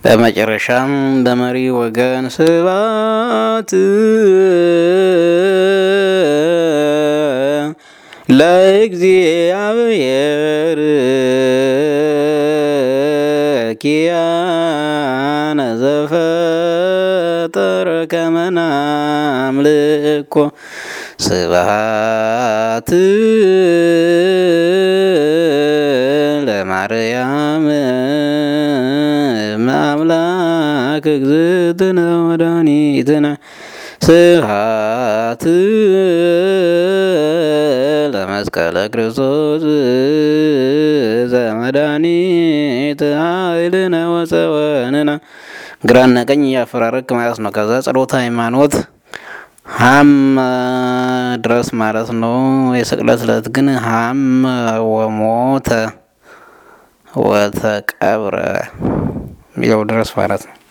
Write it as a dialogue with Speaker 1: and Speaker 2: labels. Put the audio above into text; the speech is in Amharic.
Speaker 1: በመጨረሻም በመሪ ወገን ስብሐት ለእግዚአብሔር ኪያነ ዘፈጠረ ከመ ናምልኮ ስብሐት ለማርያም አምላክ እግዝእትነ ወመድኃኒትነ ስብሐት ለመስቀለ ክርስቶስ ዘመድኃኒት ኃይልነ ወፀወንነ ግራና ቀኝ እያፈራረቅ ማለት ነው። ከዛ ጸሎተ ሃይማኖት ሀም ድረስ ማለት ነው። የስቅለት ዕለት ግን ሀም ወሞተ ወተቀብረ የሚለው ድረስ ማለት ነው።